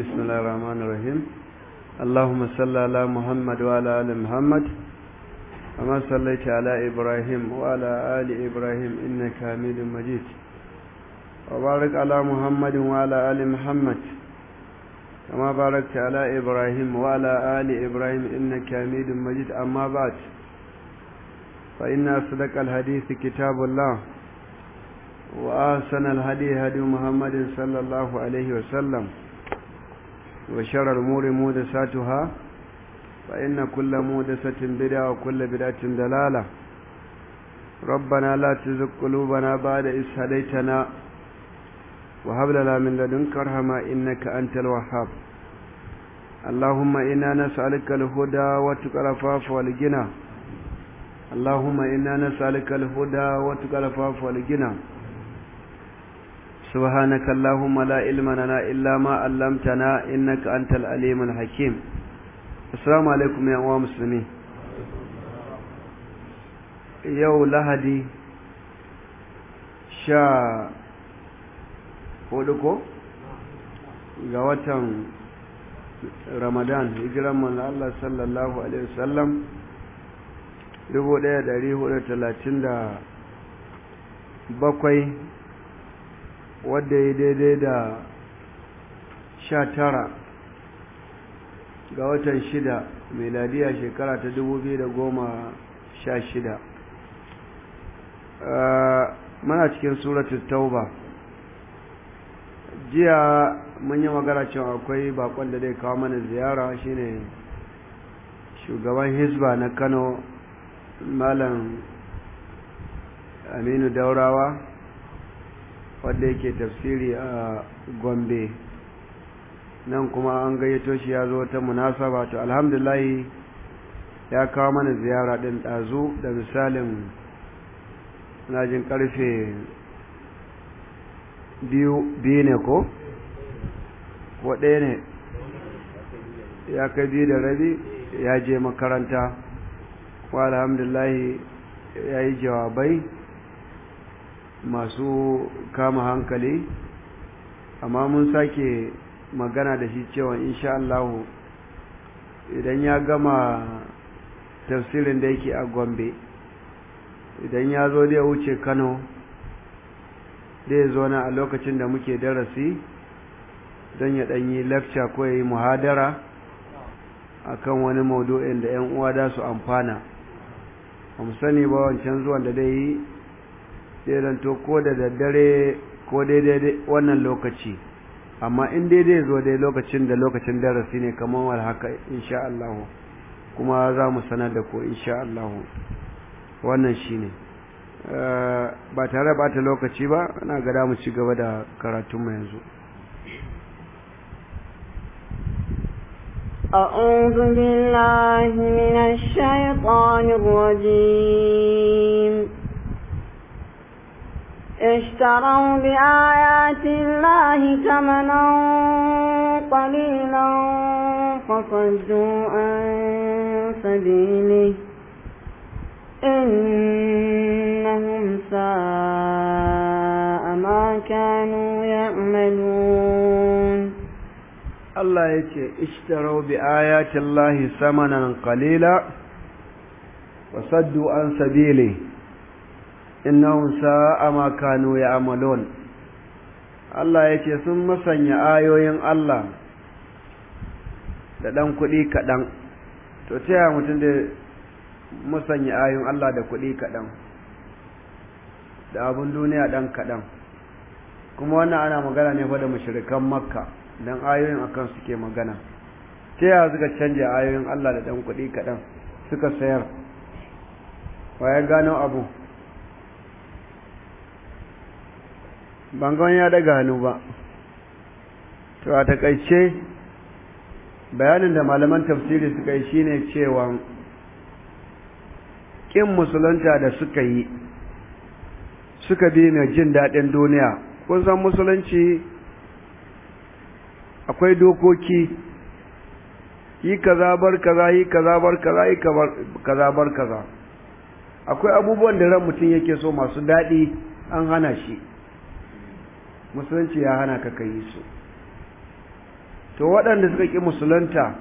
بسم الله الرحمن الرحيم اللهم صل على محمد وعلى آل محمد كما صليت على إبراهيم وعلى آل إبراهيم إنك حميد مجيد وبارك على محمد وعلى آل محمد كما باركت على إبراهيم وعلى آل إبراهيم إنك حميد مجيد أما بعد فإن أصدق الحديث كتاب الله وآسن الهدي هدي محمد صلى الله عليه وسلم وشر الأمور مودساتها فإن كل مودسة بدعة وكل بدعة دلالة ربنا لا تزغ قلوبنا بعد إذ هديتنا وهب لنا من لدنك رحمة إنك أنت الوهاب اللهم إنا نسألك الهدى وتقى العفاف والغنى اللهم إنا نسألك الهدى وتقى العفاف والغنى سبحانك اللهم لا علم لنا إلا ما علمتنا إنك أنت العليم الحكيم السلام عليكم يا أمام مسلمين يو لهدي شا huduko ga watan ramadan hijiran manzo Allah sallallahu alaihi wasallam 1437 wadda ya daidai da sha tara ga watan shida meladiya shekara ta dubu biyu da goma sha shida muna cikin suratun tauba jiya mun yi magana cewa akwai bakon da zai kawo mana ziyara shine shugaban hisba na kano malam aminu daurawa wadda yake tafsiri a gombe nan kuma an gayyato shi ya zo ta munasaba to alhamdulahi ya kawo mana ziyara ɗin ɗazu da misalin jin ƙarfe biyu ne ko? ko ɗaya ne ya kai biyu da rabi ya je makaranta wa alhamdulahi ya yi jawabai masu kama hankali amma mun sake magana da shi cewa insha Allahu idan ya gama tafsirin da yake a Gombe idan ya zo da wuce Kano zai zo na a lokacin da muke darasi don ya ɗanyi lecture ko ya yi muhadara akan wani maudu'in da 'yan uwa da su amfana ba mu sani ba wancan zuwan da dai yi sai zanto ko da daddare ko daidai wannan lokaci amma in daidai zo dai lokacin da lokacin darasi ne kamar wal haka insha Allah kuma za mu sanar da ko insha Allah wannan shine ba tare ba ta lokaci ba ana ga mu ci gaba da karatun mu yanzu أعوذ بالله من الشيطان الرجيم اشتروا بآيات الله ثمنا قليلا فصدوا عن سبيله إنهم ساء ما كانوا يعملون Allah ya ce, Ishtarau bi ayatin Lahi samanan qalila wa saddu an sabili, innahum sa'a ma kanu ya'malun. Allah ya ce sun masanya ayoyin Allah da ɗan kuɗi kaɗan, to ta yaya mutum da musanya ayoyin Allah da kuɗi kaɗan, da abin duniya ɗan kaɗan, kuma wannan ana magana ne fa da mashirikan Makka. dan ayoyin akan suke magana ta yaya suka canja ayoyin Allah da dan kuɗi kaɗan suka sayar ya gano abu bangon ya daga hannu ba to a takaice bayanin da malaman tafsiri suka yi shine cewa kin musulunta da suka yi suka bi mai jin daɗin duniya kun san musulunci akwai dokoki yi kaza bar kaza yi kaza bar kaza yi kaza bar kaza akwai abubuwan da ran mutum yake so masu daɗi an hana shi musulunci ya hana ka kai su to waɗanda suka ƙi musulunta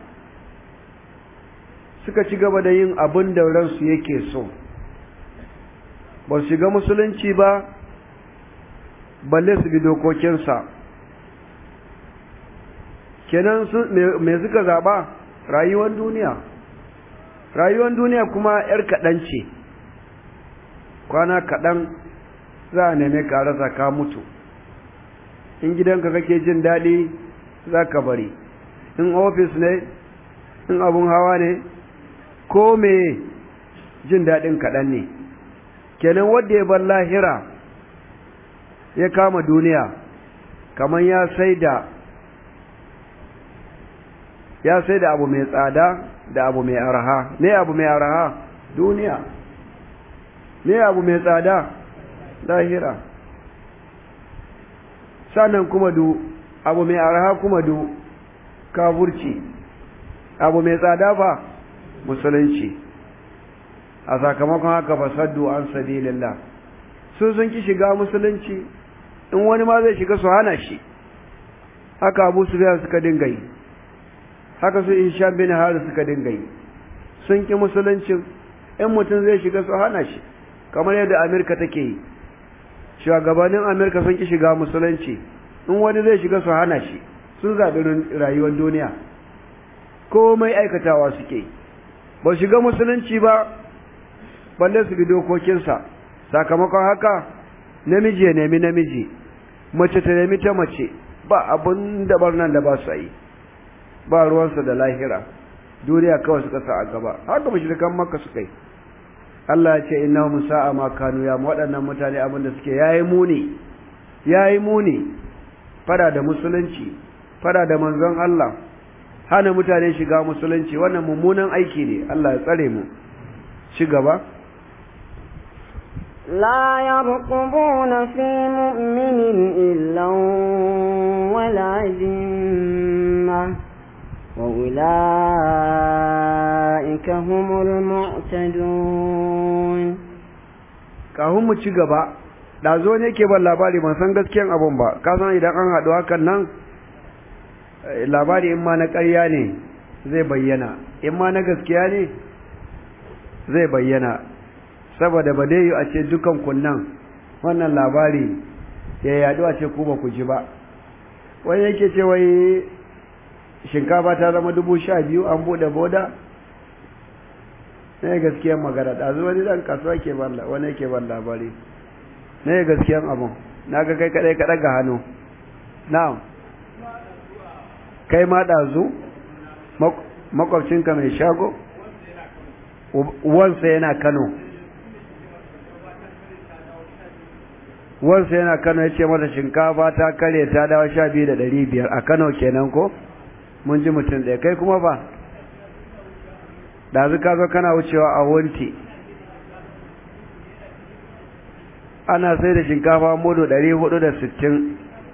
suka ci gaba da yin abin da ransu yake so ba su shiga musulunci ba balle su bi dokokinsa kenan me suka zaɓa rayuwar duniya rayuwar duniya kuma 'yar kaɗan ce kwana kaɗan za a neme ka rasa ka mutu in gidanka kake jin daɗi za ka bari in ofis ne in abun hawa ne ko me jin daɗin kaɗan ne kenan wadda ya bar lahira ya kama duniya kamar ya sai da ya sai da abu mai tsada da abu mai araha ne abu mai araha duniya ne abu mai tsada lahira sannan kuma du abu mai araha kuma du kafurci abu mai tsada fa musulunci a sakamakon haka fasaddu an sabilillah su sun ki shiga musulunci in wani ma zai shiga su hana shi haka abu su suka dinga yi haka su Hisham bin Harith suka dinga yi sun ki musuluncin in mutum zai shiga su hana shi kamar yadda Amerika take yi shugabannin Amerika sun ki shiga musulunci in wani zai shiga su hana shi sun zaɓi rayuwar duniya komai aikatawa suke ba shiga musulunci ba balle su bi dokokinsa sakamakon haka namiji ya nemi namiji mace ta nemi ta mace ba abin da nan da ba su yi ba ruwansa da lahira duniya kawai suka sa a gaba haka mashirikan makka suka yi Allah ya ce inna musa'a ma kanu ya waɗannan mutane abin da suke yayi muni yayi muni fada da musulunci fada da manzon Allah hana mutane shiga musulunci wannan mummunan aiki ne Allah ya tsare mu ci gaba لا يرقبون في مؤمن إلا ولا ذمة وأولئك هم المعتدون kahun mu ci gaba da zo ne ke ban labari ban san gaskiyan abun ba ka san idan an haɗu hakan nan labari in ma na ƙarya ne zai bayyana in ma na gaskiya ne zai bayyana saboda ba dai a ce dukan kunnan wannan labari ya yadu a ce ku ba ku ji ba wani yake ce wai shinkafa ta zama dubu sha biyu an buɗe boda ne gaskiyan magana ɗazu wani ɗan kasuwa ke ban wani yake ban labari ne gaskiyan abun na ga kai kaɗai kaɗa ga hannu na'am kai ma ɗazu makwabcinka mai shago wansa yana kano wansa yana kano ya ce mata shinkafa ta kare ta dawo sha biyu da ɗari biyar a kano kenan ko mun ji mutum ɗaya kai kuma ba ɗazu ka zo kana wucewa a wunti ana sai da shinkafa mudu ɗari hudu da sittin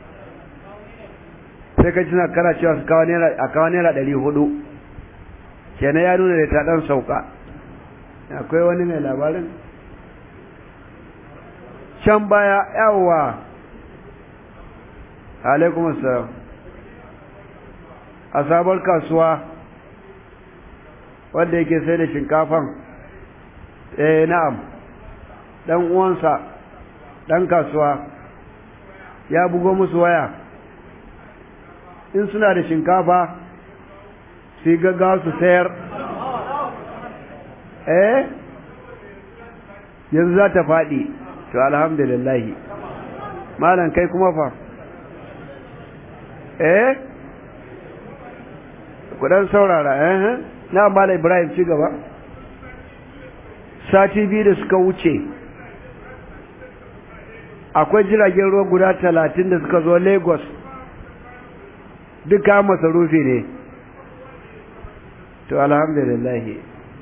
sai ka cina kana cewa a kawo naira ɗari hudu kenan ya nuna da ta ɗan sauka akwai wani mai labarin can baya yawwa alaikum assalam a sabar kasuwa wanda yake sai da shinkafan eh na'am dan uwansa dan kasuwa ya bugo musu waya in suna da shinkafa su yi gaggawa su sayar eh yanzu za ta faɗi to alhamdulillahi malam kai kuma fa eh kudan saurara eh na mala ibrahim ci gaba sati biyu da suka wuce akwai jiragen ruwa guda talatin da suka zo lagos duka masarufi ne to alhamdulillahi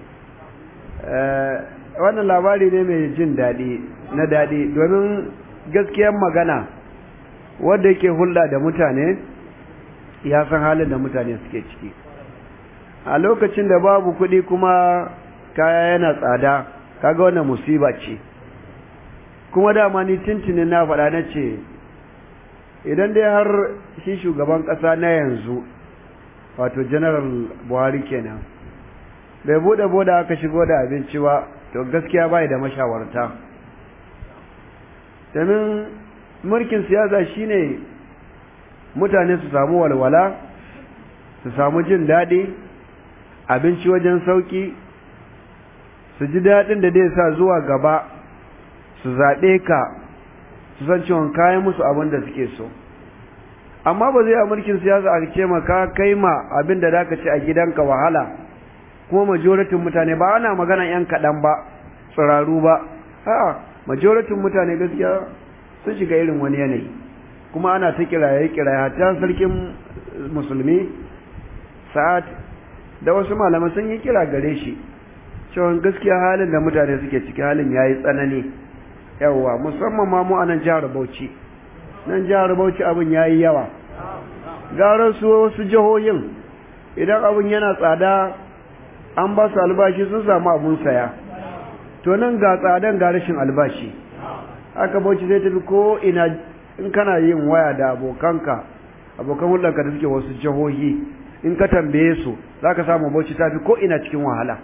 wannan labari ne mai jin daɗi na daɗi domin gaskiyar magana wadda yake hulɗa da mutane ya san halin da mutane suke ciki a lokacin da babu kuɗi kuma kaya yana tsada kaga wannan musiba ce kuma dama ni tintinin na faɗa na ce idan dai har shi shugaban ƙasa na yanzu wato general buhari kenan bai bude boda aka shigo da abinci ba to gaskiya bai da mashawarta domin mulkin siyasa shine mutane su samu walwala su samu jin daɗi abinci wajen sauki su ji daɗin da zai sa zuwa gaba su zaɓe ka su san cewa kayan musu abin da suke so amma ba zai a mulkin siyasa a ce maka kai ma abin da zaka ci a gidanka wahala kuma majoratin mutane ba ana magana yan kaɗan ba tsiraru ba a'a majoratin mutane gaskiya sun shiga irin wani yanayi kuma ana ta kiraye kiraye hatta sarkin musulmi sa'ad da wasu malaman sun yi kira gare shi cewa gaskiya halin da mutane suke ciki halin yayi tsanani yawa musamman ma mu a nan jihar Bauchi nan jihar Bauchi abin yayi yawa gara su wasu jihohin idan abin yana tsada an ba su albashi sun samu abun saya to nan ga tsadan ga rashin albashi haka Bauchi zai tafi ko ina in kana yin waya da abokanka abokan hulɗarka da suke wasu jihohi in ka tambaye su za ka samu Bauchi ta fi ko ina cikin wahala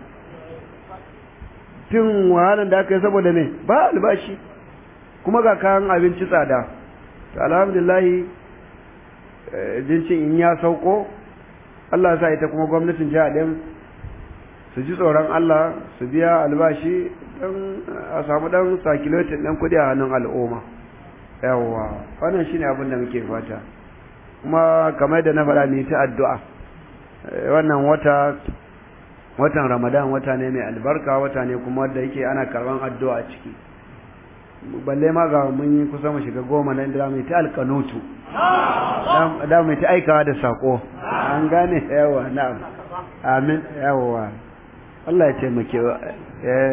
tun wahalan da aka yi saboda me ba albashi kuma ga kayan abinci tsada to alhamdulillahi jincin in ya sauko Allah sa ita kuma gwamnatin jiha din su ji tsoron Allah su biya albashi don a samu dan sakilotin dan kudi a hannun al'umma yawwa wannan shine abin da muke fata kuma kamar da na faɗa ni ta addu'a wannan wata watan ramadan wata ne mai albarka wata ne kuma da yake ana karban addu'a a ciki balle ma ga mun yi kusa mu shiga goma nan da mai ta alkanutu da mai ta aikawa da sako an gane yawa na'am amin yawa Allah ya taimake eh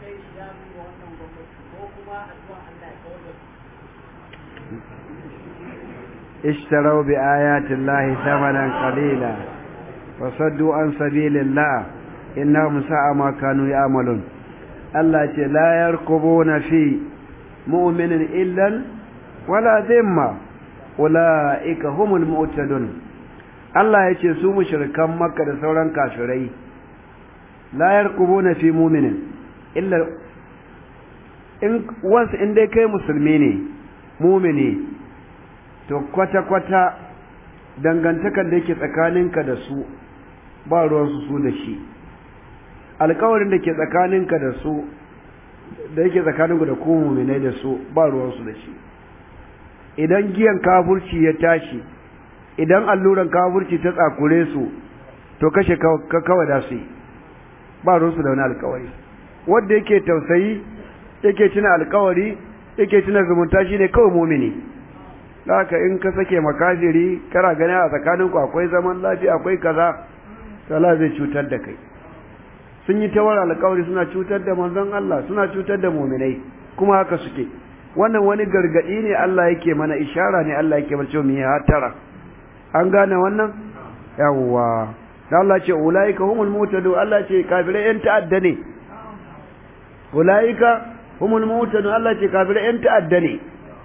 اشتروا بآيات الله ثمنا قليلا وصدوا عن سبيل الله innahum sa'a ma kanu ya'malun Allah ce la yarkubuna fi mu'minin illan wala dhimma ulaika humul mu'tadun Allah ya ce su mushrikan Makka da sauran kafirai la yarkubuna fi mu'minin illa in once in dai kai musulmi ne mu'mini to kwata kwata dangantakar da yake tsakaninka da su ba ruwansu su da shi alkawarin da ke tsakaninka da su da yake tsakaninku da ku muminai da su ba ruwansu da shi idan giyan kafurci ya tashi idan alluran kafurci ta tsakure su to kashe ka kawai da su yi ba ruwansu da wani alkawari wanda yake tausayi yake tuna alkawari yake tuna zumunta shine kawai mumini haka in ka sake makafiri kana gani a tsakaninku akwai zaman lafiya akwai kaza to Allah zai cutar da kai sun yi tawar alkawari suna cutar da manzon Allah suna cutar da muminai kuma haka suke wannan wani gargadi ne Allah yake mana ishara ne Allah yake barci mu hatara an gane wannan yawwa da Allah ce ulaika humul mutadu Allah ce kafirai yan ta'adda ne ulaika humul mutadu Allah ce kafirai yan ta'adda ne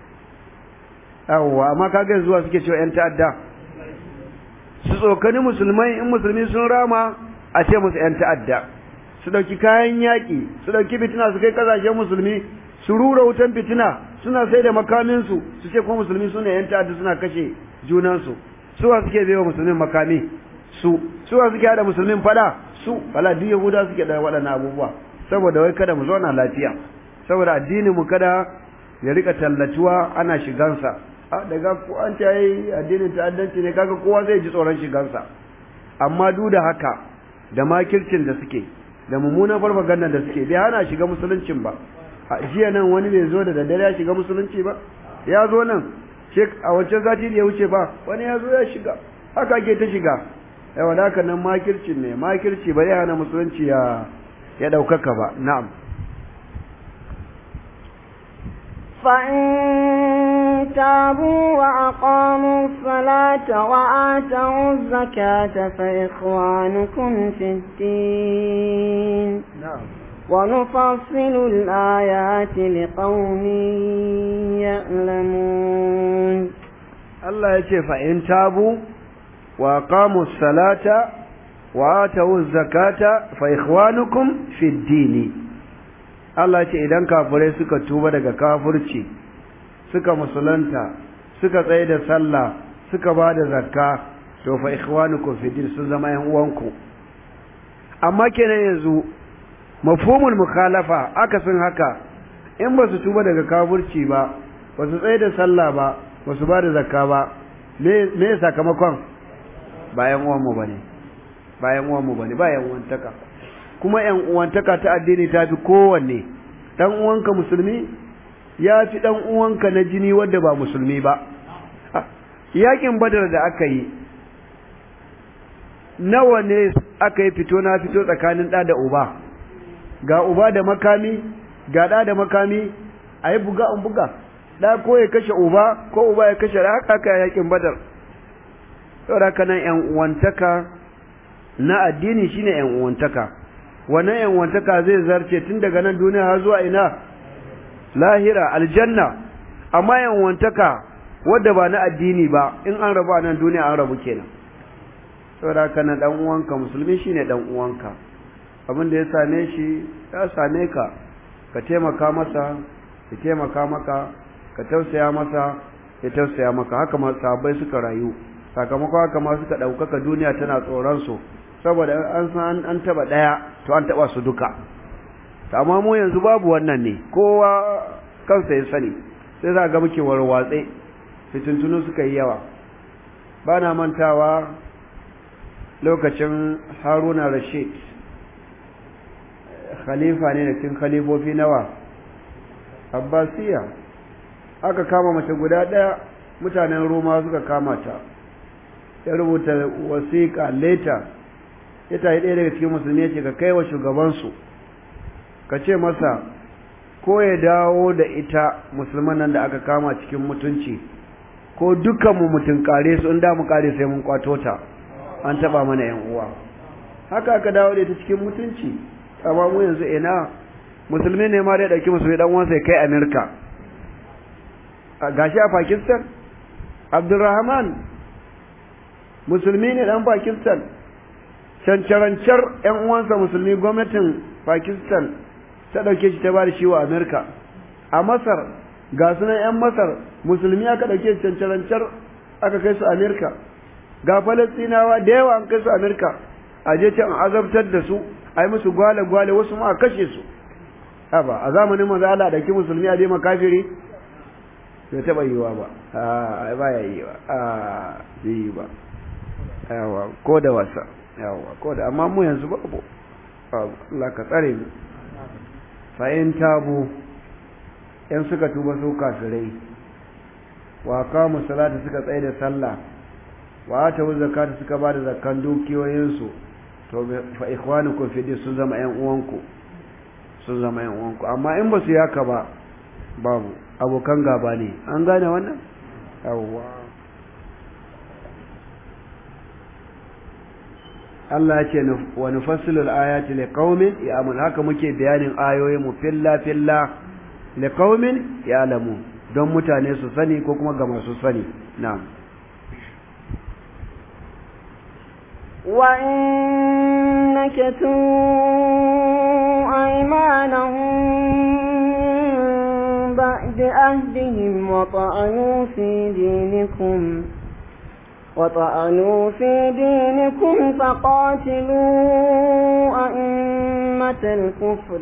yawwa amma kaga zuwa suke cewa yan ta'adda su tsokani musulmai in musulmi sun rama a ce musu yan ta'adda su ɗauki kayan yaƙi su ɗauki fitina su kai ƙasashen musulmi su rura wutan fitina suna sai da makaminsu su ce kuma musulmi suna yan ta'adda suna kashe junansu suwa suke bai wa musulmin makami su suwa suke haɗa musulmin fada su wala duk yahuda suke da waɗannan abubuwa saboda wai kada mu zauna lafiya saboda addinin mu kada ya rika tallatuwa ana shigansa a daga ko an ce ai addinin ta'addanci ne kaga kowa zai ji tsoron shigansa amma duk da haka da makircin da suke da mummunan farfaganda da suke bai hana shiga musuluncin ba a jiya nan wani bai zo da daddare ya shiga musulunci ba ya zo nan a wancan zati da ya wuce ba wani ya zo ya shiga haka ake ta shiga yawa da haka nan makircin ne makirci ba zai hana musulunci ya ya ɗaukaka ba na'am فإن تابوا وأقاموا الصلاة وآتوا الزكاة فإخوانكم في الدين na'am ونفصل الآيات لقوم يعلمون Allah ya ce fa'in tabu wa aqamu salata wa atu zakata fa ikhwanukum fi dini Allah ce idan kafirai suka tuba daga kafirci suka musulunta suka tsaye da sallah suka ba da zakka to fa ikhwanukum fi din sun zama yan uwanku amma kenan yanzu mafhumul mukhalafa akasin haka in ba su tuba daga kafirci ba ba su tsaye da sallah ba ba su ba da zakka ba me me sakamakon bayan uwan mu bane bayan uwan mu bane bayan uwantaka kuma yan uwantaka ta addini ta fi kowanne dan uwanka musulmi ya fi dan uwanka na jini wanda ba musulmi ba yakin badar da aka yi nawa ne aka yi fito na fito tsakanin ɗa da uba ga uba da makami ga ɗa da makami a yi buga an buga ɗa ko ya kashe uba ko uba ya kashe haka aka yakin badar saboda haka nan yan uwantaka na addini shine yan uwantaka wannan yan uwantaka zai zarce tun daga nan duniya har zuwa ina lahira aljanna amma yan uwantaka wadda ba na addini ba in an rabu a nan duniya an rabu kenan saboda haka nan dan uwanka musulmi shine dan uwanka abin da ya same shi ya same ka ka taimaka masa ya taimaka maka ka tausaya masa ya tausaya maka haka ma sahabbai suka rayu sakamakon haka ma suka ɗaukaka duniya tana tsoron su saboda an san an taba ɗaya to an taba su duka amma mu yanzu babu wannan ne kowa kansa ya sani sai za ga muke warwatse fitintunu suka yi yawa ba na mantawa lokacin haruna rashid khalifa ne da cikin khalifofi nawa abbasiya aka kama mace guda ɗaya mutanen roma suka kama ta ya rubuta wasiƙa leta ya tayi ɗaya daga cikin musulmi ya ce ka kai wa shugabansu ka ce masa ko ya dawo da ita musulman nan da aka kama cikin mutunci ko dukkanmu mutum kare su in da mu kare sai mun kwato ta an taba mana yan uwa haka aka dawo da ita cikin mutunci amma mu yanzu ina musulmi ne ma da dauki musulmi dan uwansa kai America gashi a Pakistan Abdulrahman musulmi ne dan Pakistan cancarancar yan uwansa musulmi gwamnatin Pakistan ta dauke shi ta bada shi wa America a Masar ga sunan yan Masar musulmi aka dauke shi cancarancar aka kai su America ga falastinawa da yawa an kai su amerika a je can azabtar da su a yi musu gwale-gwale wasu ma a kashe su haba a zamanin maza Allah da ki musulmi a je makafiri bai taɓa yiwa ba a ba ya yi ba a yi ba yawa ko da wasa yawa ko da amma mu yanzu babu Allah ka tsare mu fa'in tabu yan suka tuba su kafirai wa kamu salata suka tsaye da sallah wa ta zakata suka bada zakkan dukiyoyinsu to fa ikhwanukum fi din sun zama ƴan uwanku sun zama ƴan uwanku amma in ba su yaka ba babu abokan gaba ne an gane wannan yawwa Allah ya ce wa nufassilu al-ayati liqaumin ya'lamun haka muke bayanin ayoyin mu filla filla liqaumin ya'lamun don mutane su sani ko kuma ga masu sani na'am وإن نكثوا أيمانهم بعد أهدهم وطعنوا في دينكم وطعنوا في دينكم فقاتلوا أئمة الكفر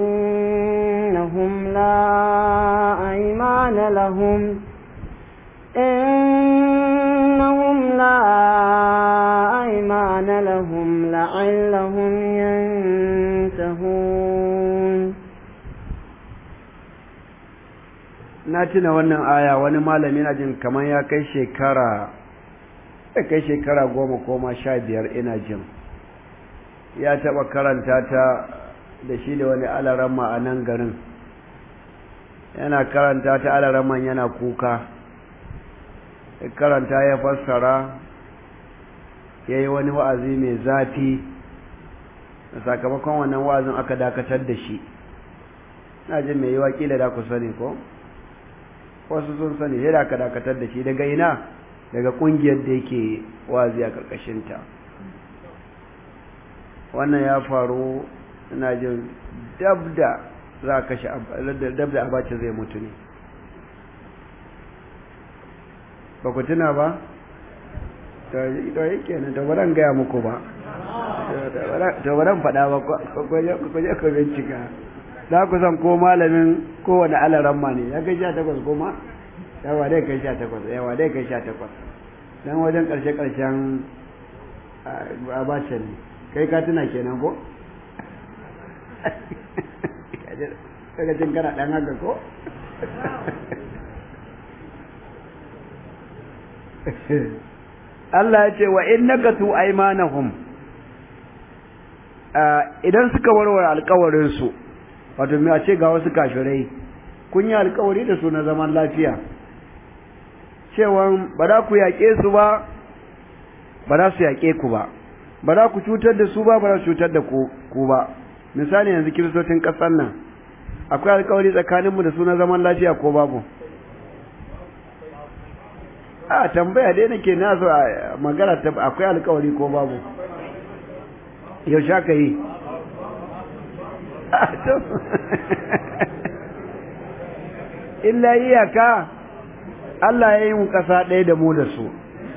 إنهم لا أيمان لهم إنهم لا أيمان لهم لعلهم ينتهون na tuna wannan aya wani malami na jin kamar ya kai shekara ya kai shekara goma koma sha biyar ina jin ya taɓa karanta ta da shi da wani alaramma a nan garin yana karanta ta alaramman yana kuka karanta ya fassara ya yi wani wa'azi mai zafi da sakamakon wannan wa'azin aka dakatar da shi na jin mai yi wakila da ku sani ko wasu sun sani sai da aka dakatar da shi daga ina daga kungiyar da yake wazi a karkashinta wannan ya faru ina jin dab da za a kashe dab da abace zai mutu ne ba ku tuna ba to yi kenan to baran gaya muku ba to baran faɗa ba ku je ku bincika za ku san ko malamin kowane alaran ma ne ya kai sha takwas kuma yawa dai kai sha takwas yawa dai kai sha takwas dan wajen ƙarshe ƙarshen abace ne kai ka tuna kenan ko daga cin kana ɗan haka ko Allah ya ce wa in nakatu aymanahum idan suka warware alkawarin su wato me a ce ga wasu kafirai kun yi alkawari da su na zaman lafiya cewa ba za ku yaƙe su ba ba za su yaƙe ku ba ba za ku cutar da su ba ba za su cutar da ku ba misali yanzu kiristocin ƙasar nan akwai alkawari tsakaninmu da su na zaman lafiya ko babu a tambaya dai nake na so a magana akwai alkawari ko babu yaushe aka yi illa iyaka Allah ya yi mu ƙasa ɗaya da mu da su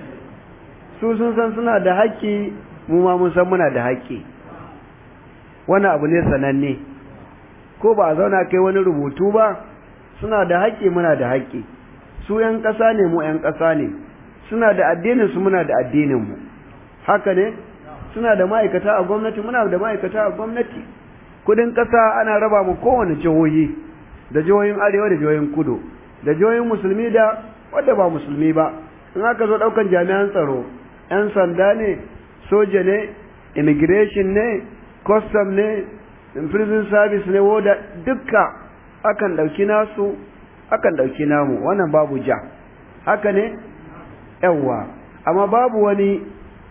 su sun san suna da haƙƙi mu ma mun san muna da haƙƙi wani abu ne sananne ko ba a zauna kai wani rubutu ba suna da haƙƙi muna da haƙƙi su ‘yan ƙasa ne mu ‘yan ƙasa ne suna da addinin su muna da addinin mu haka ne suna da ma'aikata a gwamnati muna da ma'aikata a gwamnati kudin ƙasa ana raba mu kowane jihohi da jihohin arewa da jihohin kudu da jihohin musulmi da wadda ba musulmi ba in aka zo ɗaukan jami'an tsaro ‘yan sanda ne soja ne immigration ne custom ne prison service ne woda dukka akan ɗauki nasu akan ɗauki namu wannan babu ja haka ne yawwa amma babu wani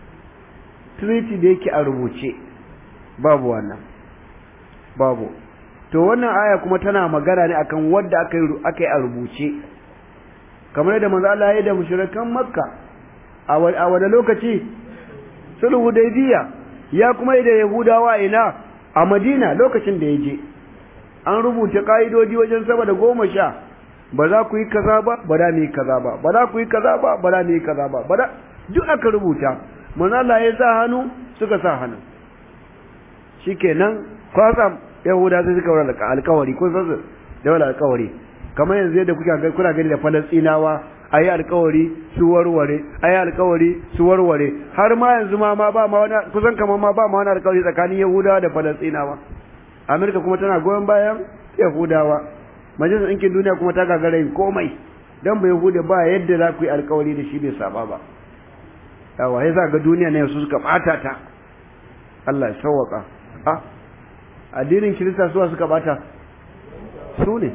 treaty da yake a rubuce babu wannan babu to wannan aya kuma tana magana ne akan wadda aka yi aka yi a rubuce kamar yadda manzo Allah ya da mushrikan Makka a wani lokaci sulhu Hudaybiya ya kuma yi da Yahudawa ina a Madina lokacin da ya je an rubuta ka'idoji wajen sama da goma sha ba za ku yi kaza ba ba da mu yi kaza ba ba za ku yi kaza ba ba da mu yi kaza ba ba da duk aka rubuta manzo Allah ya sa hannu suka sa hannu shikenan kwasa Yahuda sai suka wara alƙawari kun san da wala alƙawari kamar yanzu yadda kuka kuna gani da Falastinawa ayi alƙawari su warware ayi alƙawari su warware har ma yanzu ma ma ba ma wani kusan kamar ma ba ma wani alƙawari tsakanin Yahudawa da Falastinawa Amerika kuma tana goyon bayan Yahudawa majalisar ɗinkin duniya kuma ta gagara yin komai dan bai Yahuda ba yadda za ku yi alƙawari da shi bai saba ba yawa ya ga duniya ne su suka bata ta Allah ya sauwaka a addinin kirista suwa suka bata su ne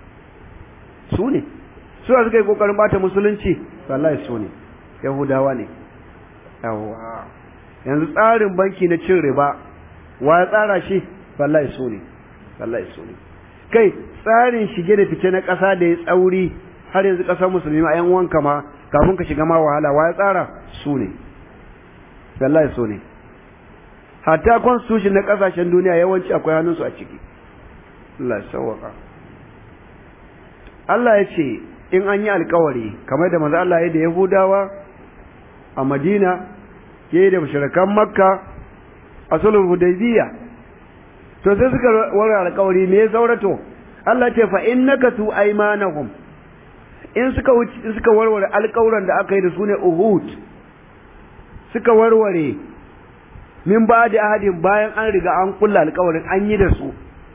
su ne suwa suka yi kokarin bata musulunci wallahi su ne yahudawa ne yawa yanzu tsarin banki na cin riba wa ya tsara shi wallahi su ne wallahi su ne kai tsarin shige da fice na ƙasa da ya tsauri har yanzu ƙasar musulmi ma 'yan wanka ma kafin ka shiga ma wahala wa ya tsara su ne wallahi su ne hatta constitution na kasashen duniya yawanci akwai hannunsu a ciki Allah sawaka Allah ya ce in an yi alkawari kamar da manzo Allah ya da Yahudawa a Madina ya da mushrikan Makka a sulhul Hudaybiyya to sai suka wara alkawari me ya saurato Allah ce fa innaka tu aymanahum in suka suka warware alƙawuran da aka yi da su ne uhud suka warware min ba da ahadin bayan an riga an kulla alƙawarin an yi da su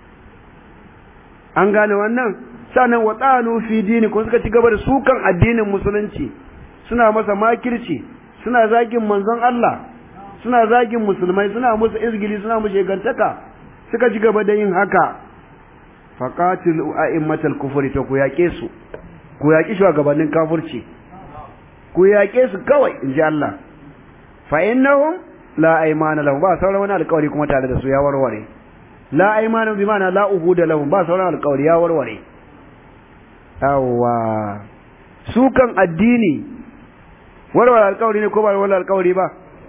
an gane wannan sannan wa tsanu fi dini ko suka ci gaba da sukan addinin musulunci suna masa makirci suna zagin manzon Allah suna zagin musulmai suna musu izgili suna musu shegantaka suka ci gaba da yin haka faqatilu a'immatal kufri to ku yaƙe su ku yaƙi shugabannin kafirci ku yaƙe su kawai in ji Allah fa innahum la aymana lahum ba sauran wani alƙawari kuma tare da su ya warware la aymana bi ma'ana la uhuda lahum ba sauran alƙawari ya warware yawa su kan addini warware alkawari ne ko ba warware alkawari ba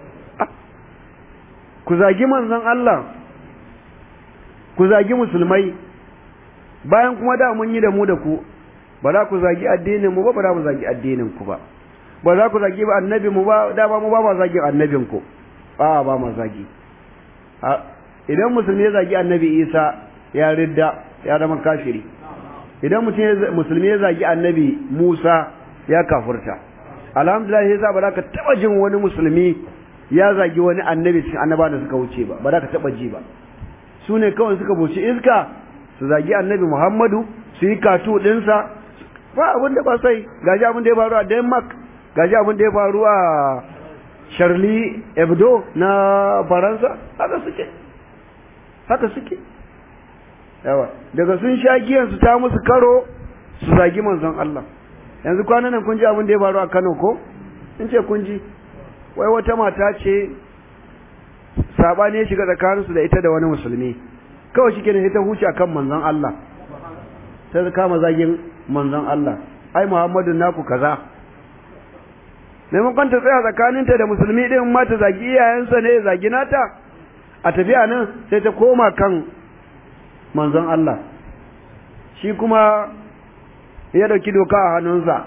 ku zagi manzon Allah ku zagi musulmai bayan kuma da mun yi da mu da ku ba za ku zagi addinin mu ba ba za mu zagi addinin ku ba ba za ku zagi ba annabi mu ba da ba mu ba ma zagi annabin ku a ba ma zagi idan musulmi ya zagi annabi Isa ya ridda ya zama kafiri idan mutum musulmi ya zagi annabi Musa ya kafurta alhamdulillah yasa ba za ka taba jin wani musulmi ya zagi wani annabi cikin annaba da suka wuce ba ba za ka taba ji ba su ne kawai suka buci iska su zagi annabi Muhammadu su yi katu ɗinsa ba abin da ba sai gaji abin da ya faru a Denmark gaji abin da ya faru a Charlie Hebdo na Faransa haka suke haka suke yawa daga sun sha giyan su ta musu karo su zagi manzon Allah yanzu kwanan nan kun ji abin da ya faru a Kano ko in ce kun ji wai wata mata ce sabani ya shiga tsakaninsu da ita da wani musulmi kawai shi kenan ita huce akan manzon Allah ta kama zagin manzon Allah ai Muhammadu naku kaza maimakon ta tsaya tsakaninta da musulmi din ma ta zagi iyayensa ne zagi nata a tafiya nan sai ta koma kan manzon Allah shi kuma ya dauki doka a hannunsa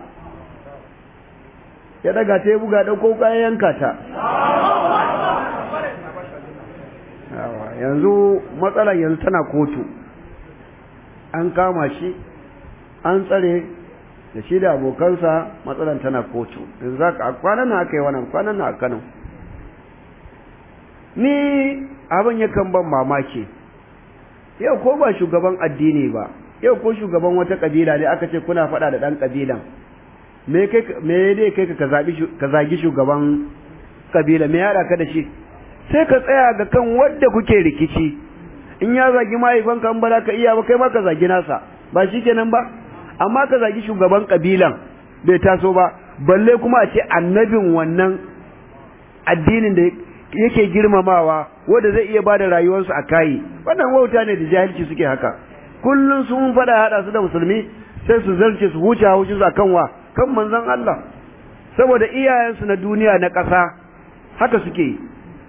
ya daga ta ya buga dauko kayan yanka ta yanzu matsalar yanzu tana kotu an kama shi an tsare da shi da abokansa matsalar tana kotu yanzu za ka kwanan na aka yi wannan kwanan na a kano ni abin yakan ban mamaki yau ko ba shugaban addini ba yau ko shugaban wata kabila ne aka ce kuna faɗa da ɗan kabilan me dai kai ka zagi shugaban kabila me ya ka da shi sai ka tsaya ga kan wadda kuke rikici in ya zagi mahaifanka in ba za ka iya ba kai ma ka zagi nasa ba shi kenan ba amma ka zagi shugaban kabilan bai taso ba balle kuma a ce annabin wannan addinin da yake girmamawa wanda zai iya bada rayuwarsu a kayi wannan wauta ne da jahilci suke haka kullum sun fada hada su da musulmi sai su zarce su huce haushi su akan wa kan manzon Allah saboda iyayensu na duniya na ƙasa haka suke yi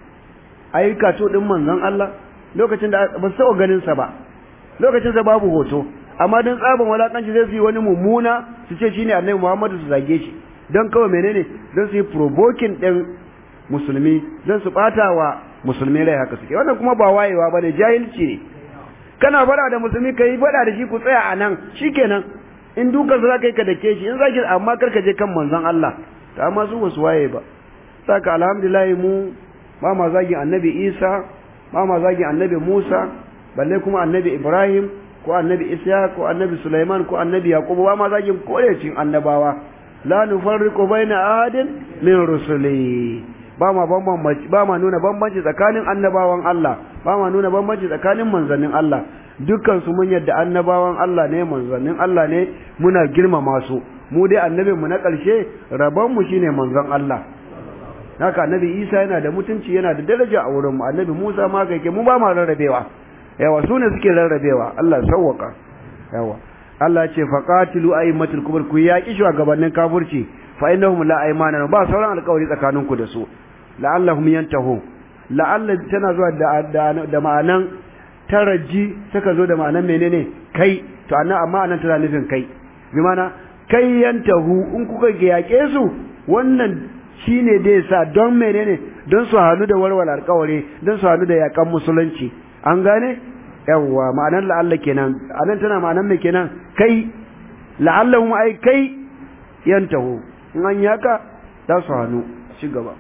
ayyuka to din manzon Allah lokacin da ba su taɓa ganin sa ba lokacin sa babu hoto amma don tsaban walakanci zai su yi wani mummuna su ce shine annabi Muhammadu su zage shi don kawai menene don su yi provoking din musulmi don su bata wa musulmi rai haka suke wannan kuma ba wayewa bane jahilci ne kana fara da musulmi kai fada da shi ku tsaya a nan shikenan in duka za ka yi ka dake shi in zaki amma kar ka je kan manzon Allah ta amma su wasu waye ba saka alhamdulillah mu ba ma zagin annabi Isa ba ma zagin annabi Musa balle kuma annabi Ibrahim ko annabi Isa ko annabi Sulaiman ko annabi Yaqub ba ma zagin korecin annabawa la nufarriqu baina ahadin min rusuli ba ma bambanci ba ma nuna bambanci tsakanin annabawan Allah ba ma nuna bambanci tsakanin manzannin Allah dukkan su mun yadda annabawan Allah ne manzannin Allah ne muna girmama su mu dai annabin mu na ƙarshe rabon mu shine manzon Allah haka annabi Isa yana da mutunci yana da daraja a wurin mu annabi Musa ma kai ke mu ba ma rarrabewa yawa su ne suke rarrabewa Allah sawwaka yawa Allah ce faqatilu aymatul kubur ku yaki shugabannin kafirci fa innahum la aymana ba sauran alƙawari tsakanin ku da su la'allahum yantahu la'alla tana zuwa da da, da ma'anan taraji suka zo da ma'anan menene kai to annan amma anan tana nufin kai bi mana kai yantahu in kuka yake su wannan shine dai sa don menene don su hannu da warware alƙawari don su hannu da yakan musulunci an gane yawwa ma'anar la'alla kenan anan tana ma'anar me kenan kai la'allahum ai kai yantahu in an yaka za su hannu ci gaba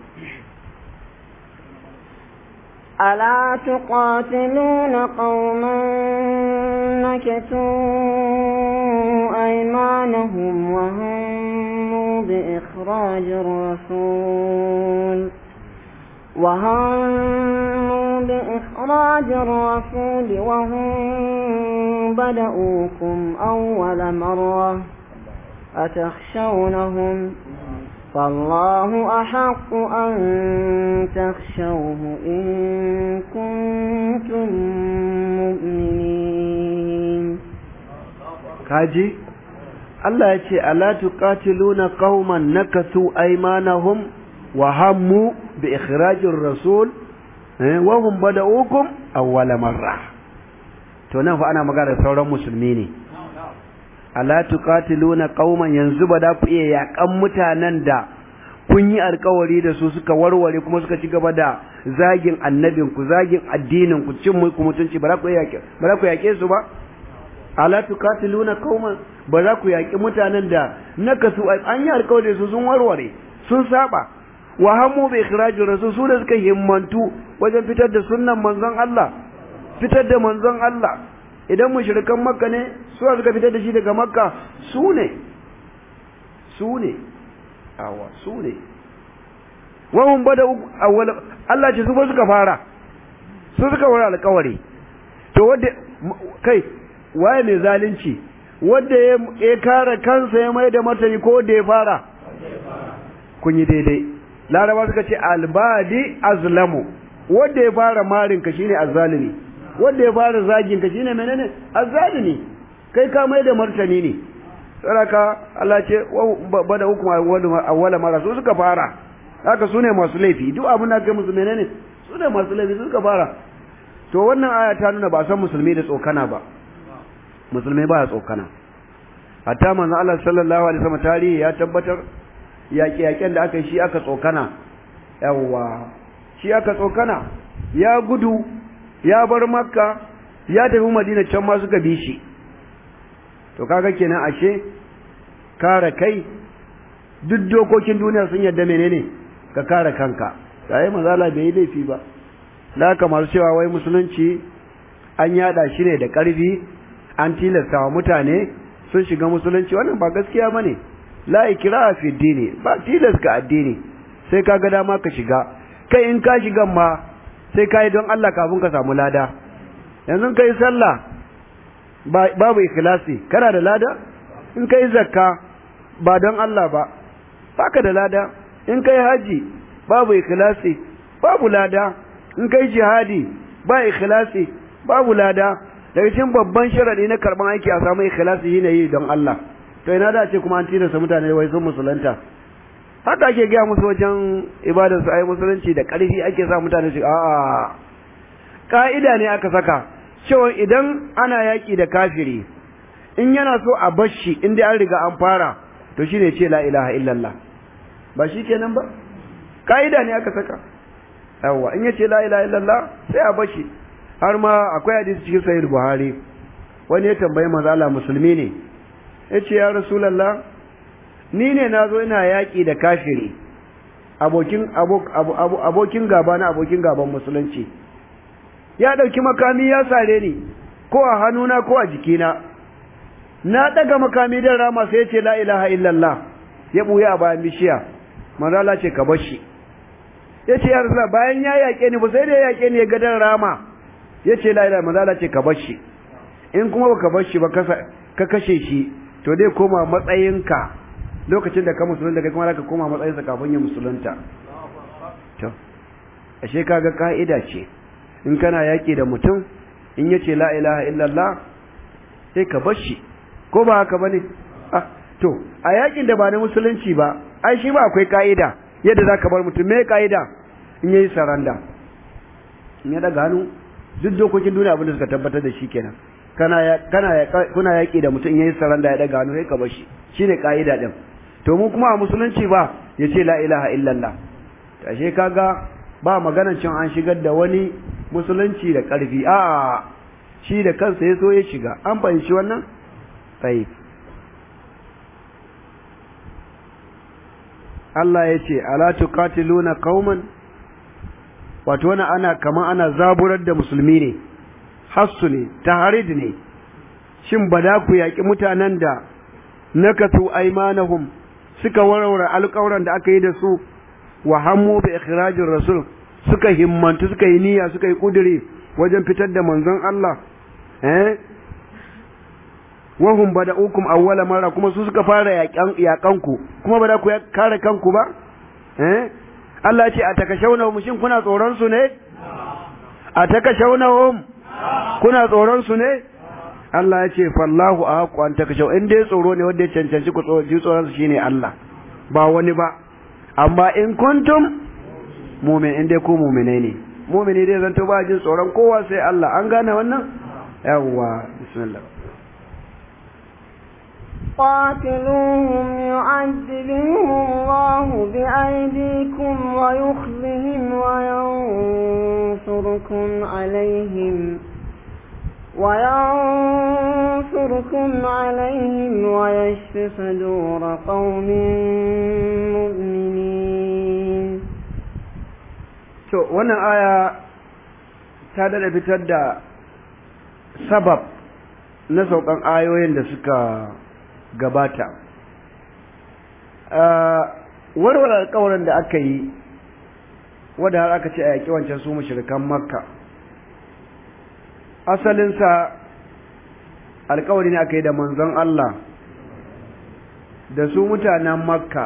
ألا تقاتلون قوما نكثوا أيمانهم وهموا بإخراج الرسول وهموا بإخراج الرسول وهم بدؤوكم أول مرة أتخشونهم فالله أحق أن تخشوه إن كنتم مؤمنين kaji Allah ya ce ala tuqatiluna qauman nakathu aymanahum wa hammu bi ikhrajir rasul wa hum bada'ukum awwala marra to nan fa ana magana sauran musulmi ne ala tuqatiluna qauman yanzu ba da ku iya yakan mutanen da kun yi alkawari da su suka warware kuma suka ci gaba da zagin annabin ku zagin addinin ku cin mulku mutunci ba za ku yake ba za ku yake su ba ala tuqatiluna qauman ba za ku yaki mutanen da nakasu an yi alkawari da su sun warware sun saba wa hamu bi ikhrajir rasul su da suka himmantu wajen fitar da sunnan manzon Allah fitar da manzon Allah idan mushrikan makka ne su suka fitar da shi daga makka su ne su ne awa su ne wahun bada awwal Allah ce su ba suka fara su suka wara alƙawari to wanda kai waye mai zalunci wanda ya kare kansa ya mai da martani ko wanda ya fara kun yi daidai laraba suka ce albadi azlamu wanda ya fara marin ka shine azzalimi wanda ya fara zagin ka shine menene azzalimi kai ka mai da martani ne saraka Allah ce bada hukuma awwala mara su suka fara haka su ne masu laifi duk abin da kai musu menene su ne masu laifi su suka fara to wannan aya ta nuna ba san musulmi da tsokana ba musulmi ba ya tsokana hatta manzo Allah sallallahu alaihi wasallam tarihi ya tabbatar yaƙi yaƙen da aka yi shi aka tsokana yawwa shi aka tsokana ya gudu ya bar makka ya tafi madina can ma suka bi shi to kaga kenan ashe kare kai duk dokokin duniya sun yadda menene ka kare kanka sai mazala bai yi laifi ba la kamar cewa wai musulunci an yada shi ne da ƙarfi an tilasta wa mutane sun shiga musulunci wannan ba gaskiya bane la ikraha fi dini ba tilas ka addini sai ka ga dama ka shiga kai in ka shiga ma sai ka yi don Allah kafin ka samu lada yanzu kai sallah babu ikhlasi kana da lada in kai zakka ba don Allah ba baka da lada in kai haji babu ikhlasi babu lada in kai jihadi ba ikhlasi babu lada daga cikin babban sharadi na karban aiki a samu ikhlasi shine yi don Allah to ina da ce kuma an tilasta mutane wai sun musulunta haka ake gaya musu wajen ibadar su ai musulunci da ƙarfi ake sa mutane su a'a ka'ida ne aka saka cewa idan ana yaki da kafiri in yana so a bashi in dai an riga an fara to shine ce la ilaha illallah ba shi kenan ba ka'ida ne aka saka yawa in yace la ilaha illallah sai a bashi har ma akwai hadisi cikin sahih buhari wani ya tambayi manzo Allah musulmi ne yace ya rasulullah ni ne nazo ina yaki da kafiri abokin abokin gaba na abokin gaban musulunci ya dauki makami ya sare ni ko a hannuna ko a jikina na daga makami dan rama sai yace la ilaha illallah ya buya a bayan bishiya manzo Allah ce ka bar shi yace ya rasulullah bayan ya yake ni ba sai da ya yake ni ya ga dan rama yace la ilaha manzo Allah ce ka bar shi in kuma baka bar shi ba ka kashe shi to dai koma matsayinka lokacin da ka musulunta kai kuma zaka koma matsayinsa kafin ya musulunta to ashe kaga ka'ida ce in kana yaki da mutum in yace la ilaha illallah sai ka bar shi ko ba haka bane ah to a yakin da ba na musulunci ba ai shi ba akwai ka'ida yadda zaka bar mutum me ka'ida in yayi saranda in ya daga hannu duk dokokin duniya abin da suka tabbatar da shi kenan kana ya kana ya kuna yaki da mutum yayin saranda ya daga hannu sai ka bar shi shine kaida din to mu kuma a musulunci ba yace la ilaha illallah ashe kaga ba maganar cin an shigar da wani musulunci da karfi a shi da kansa ya so ya shiga an fahimci wannan sai Allah ya ce ala tuqatiluna qauman wato wani ana kaman ana zaburar da musulmi ne hassu ne taharid ne shin ba da ku yaƙi mutanen da nakatu aimanahum suka warware alƙawran da aka yi da su wa hammu bi ikhrajir rasul suka himmantu suka yi niyya suka yi kuduri wajen fitar da manzon Allah eh wahum bada'ukum awwala marra kuma su suka fara yaƙan yaƙan ku kuma ba da ku kare kanku ba eh Allah ya ce a takashawnahum shin kuna tsoron su ne a takashawnahum kuna tsoron su ne Allah ya ce fallahu a haƙu an takashau in dai tsoro ne wanda ya cancanci ku ji tsoron su shine Allah ba wani ba amma in kuntum mumin in dai ku muminai ne mumini dai zanto ba jin tsoron kowa sai Allah an gane wannan yawwa bismillah قاتلوهم يعذبهم الله بأيديكم ويخزهم وينصركم عليهم وينصركم عليهم ويشف صدور قوم مؤمنين to wannan aya ta dada fitar da sabab na saukan ayoyin da suka gabata warware alkawarin da aka yi wadda har aka ce a yaƙi wancan su mashirikan makka asalinsa alkawari ne aka yi da manzon Allah da su mutanen makka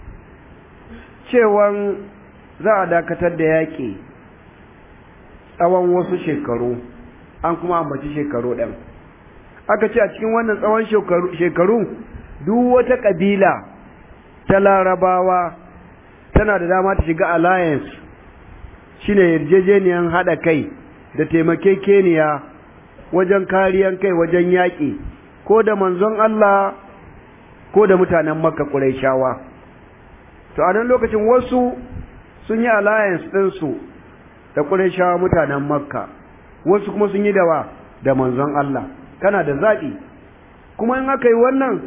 cewan za a dakatar da yaƙi tsawon wasu shekaru an kuma ambaci shekaru ɗin aka ce a cikin wannan tsawon shekaru duk wata ƙabila ta larabawa tana da dama ta shiga alliance shine yarjejeniyan haɗa kai da taimakekeniya wajen kariyan kai wajen yaƙi ko da manzon Allah ko da mutanen makka ƙuraishawa to a nan lokacin wasu sun yi alliance ɗinsu da ƙuraishawa mutanen makka wasu kuma sun yi dawa da manzon Allah kana da zaɓi kuma in aka yi wannan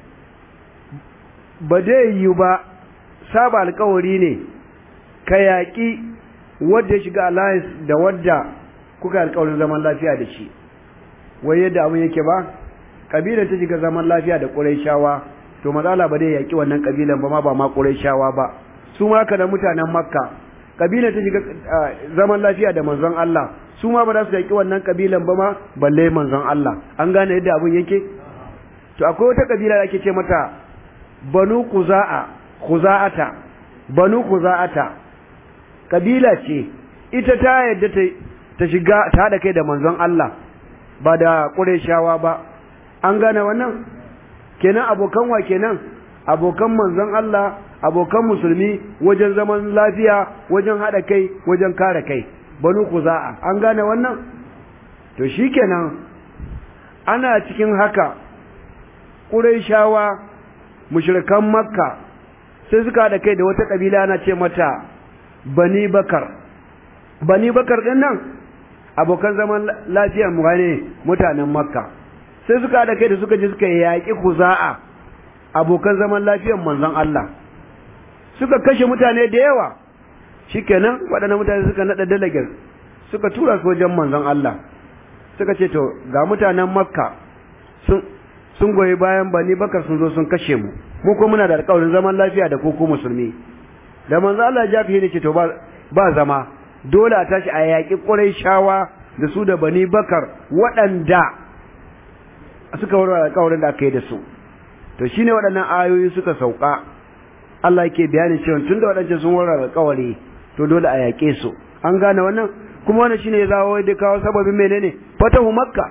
ba zai yi ba saba alkawari ne ka yaƙi wadda ya shiga alliance da wadda kuka alkawarin zaman lafiya da shi wai yadda abin yake ba ƙabilar ta shiga zaman lafiya da ƙuraishawa to matsala ba zai yaƙi wannan ƙabilan ba ma ba ma ƙuraishawa ba su ma haka da mutanen makka ƙabilar ta shiga zaman lafiya da manzon Allah su ma ba za su yaƙi wannan ƙabilan ba ma balle manzon Allah an gane yadda abin yake to akwai wata ƙabila da ake ce mata banu kuza'a kuza'ata banu kuza'ata ƙabila ce ita ta yadda ta shiga ta haɗa kai da manzon Allah ba da ƙureshawa ba an gane wannan kenan abokan wa kenan abokan manzon Allah abokan musulmi wajen zaman lafiya wajen haɗa kai wajen kare kai banu kuza'a an gane wannan to shikenan ana cikin haka ƙurayshawa mushrikan makka sai suka da kai da wata kabila ana ce mata bani bakar bani bakar din nan abokan zaman lafiyar mu ne mutanen makka sai suka da kai da suka je suka yaƙi kuza'a abokan zaman lafiyar manzon Allah suka kashe mutane da yawa shikenan waɗannan mutane suka naɗa dalagar suka tura su wajen manzon Allah suka ce to ga mutanen makka sun sun goyi bayan bani bakar sun zo sun kashe mu mu ko muna da alƙawarin zaman lafiya da koko musulmi da manzon Allah ya fi ne ce to ba ba zama dole a tashi a yaƙi shawa da su da bani bakar waɗanda suka warware alƙawarin da aka yi da su to shine waɗannan ayoyi suka sauka Allah yake bayanin cewa tunda waɗancan sun warware alƙawari to dole a yaƙe su an gane wannan kuma wannan shine ya zawo da kawo sababin menene fatahu makka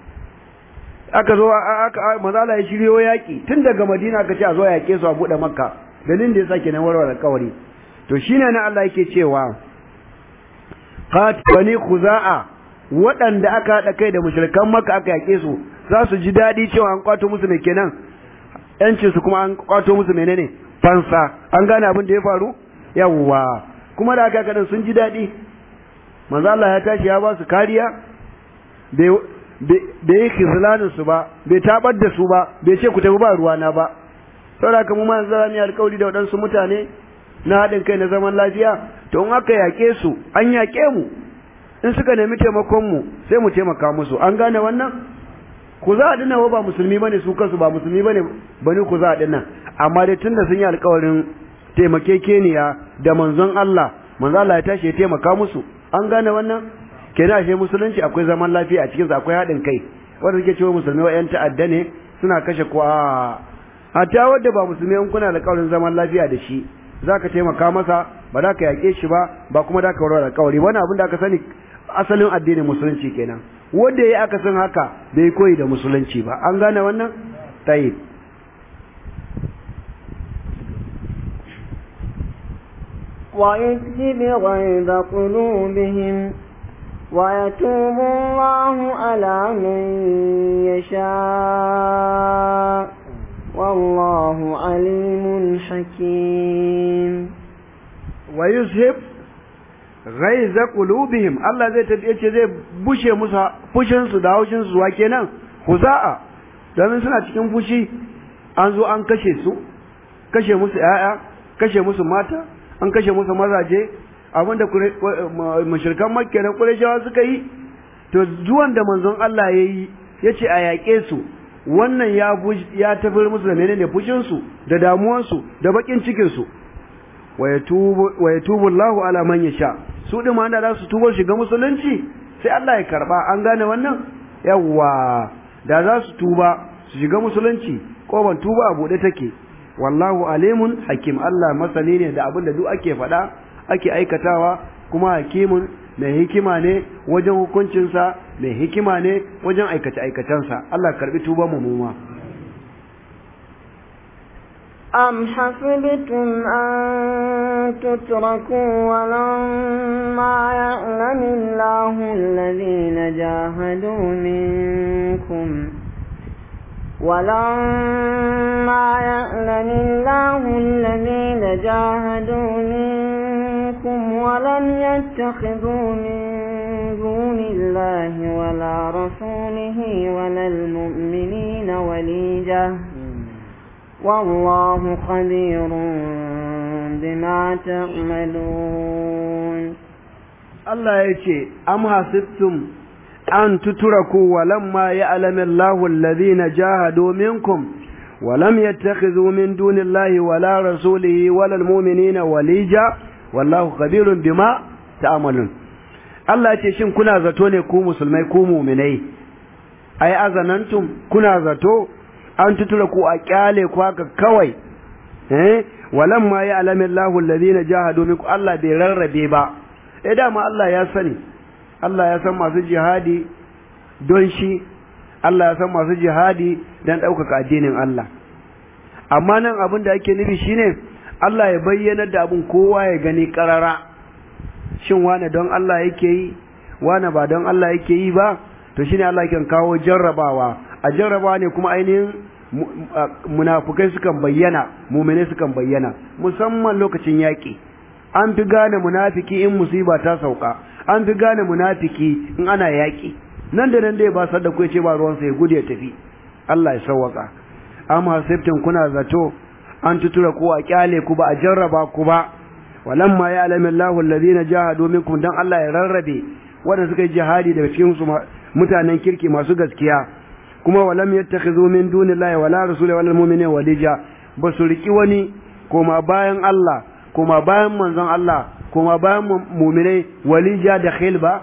aka zo aka mazala ya shiryo yaƙi tun daga madina aka ce a zo a yaƙe su a buɗe makka dalilin da ya sake nan warware alƙawari to shine na Allah yake cewa qat bani khuza'a waɗanda aka haɗa kai da mushrikan makka aka yaƙe su za su ji daɗi cewa an kwato musu mai kenan yancin su kuma an kwato musu menene fansa an gane abin da ya faru yawwa kuma da aka kadan sun ji daɗi manzo Allah ya tashi ya ba su kariya bai yi khizlanin su ba bai tabar da su ba bai ce ku tafi ba ruwana ba saboda kuma ma yanzu zan yi alƙawari da waɗansu mutane na haɗin kai na zaman lafiya to in aka yaƙe su an yaƙe mu in suka nemi taimakon mu sai mu taimaka musu an gane wannan ku za a dinna wa ba musulmi bane su kansu ba musulmi bane bane ku za a dinna amma dai tunda sun yi alƙawarin taimakekeniya da manzon Allah manzon Allah ya tashi ya taimaka musu an gane wannan kenan ashe musulunci akwai zaman lafiya a cikin sa akwai haɗin kai wanda suke cewa musulmi wa 'yan ta'adda ne suna kashe ko a hatta wanda ba musulmi in kuna da ƙaurin zaman lafiya da shi zaka taimaka masa ba za ka yaƙe shi ba ba kuma za ka warware alƙawari wani abin da aka sani asalin addinin musulunci kenan wanda yayi aka san haka bai koyi da musulunci ba an gane wannan tayyib ويذهب غيظ قلوبهم ويتوب الله على من يشاء والله عليم حكيم ويذهب غيظ قلوبهم الله zai tafi yace zai bushe musu fushin su da haushin su wa kenan huza'a domin suna cikin fushi an zo an kashe su kashe musu yaya kashe musu mata an kashe musu mazaje abinda mashirkan makka na ƙurashawa suka yi to zuwan da manzon Allah ya yi ya ce a yaƙe su wannan ya ya tafiyar musu da menene fushinsu da damuwansu da baƙin cikinsu wa ya tubu Allahu ala man yasha su ɗin ma da za su tuba shiga musulunci sai Allah ya karɓa an gane wannan yawwa da za su tuba su shiga musulunci ƙoban tuba a buɗe take wallahu alimun hakim Allah masani ne da abin da duk ake faɗa ake aikatawa kuma hakimun mai hikima ne wajen hukuncinsa mai hikima ne wajen aikace aikacensa Allah karbi tuba mu muma أم حسبتم أن تتركوا ولما يعلم الله الذين جاهدوا منكم ولما يعلم الله الذين جاهدوا منكم ولم يتخذوا من دون الله ولا رسوله ولا المؤمنين وليجة والله خبير بما تعملون الله يجي أم حسبتم أن تتركوا ولما يعلم الله الذين جاهدوا منكم ولم يتخذوا من دون الله ولا رسوله ولا المؤمنين وليجا والله خبير بما تعملون Allah ce shin kuna zato ne ku musulmai ku muminai ai azanantum kuna zato an tutura ku a kyale ku haka kawai eh walamma ya alami Allahu alladhina jahadu minkum Allah bai rarrabe ba eh dama Allah ya sani Allah ya san masu jihadi don shi Allah ya san masu jihadi don ɗaukaka addinin Allah amma nan abin da ake nufi shine Allah ya bayyana da abin kowa ya gani ƙarara shin wane don Allah yake yi wane ba don Allah yake yi ba to shine Allah kan kawo jarrabawa a jarrabawa ne kuma ainihin munafukai sukan bayyana mumine sukan bayyana musamman lokacin yaƙi an fi gane munafiki in musiba ta sauka an fi gane munafiki in ana yaƙi nan da nan dai ba sadda ku ce ba ruwansa ya gudu ya tafi Allah ya sauwaka amma hasibtin kuna zato an tutura ku a kyale ku ba a jarraba ku ba walamma ya alamin Allahu alladhina jahadu minkum dan Allah ya rarrabe wanda suka yi jihadi daga cikin su mutanen kirki masu gaskiya kuma walam yattakhidhu min dunillahi wala rasuli wala mu'minina walija ba su riki wani koma bayan Allah koma bayan manzon Allah koma bayan mu'minai walija da khil ba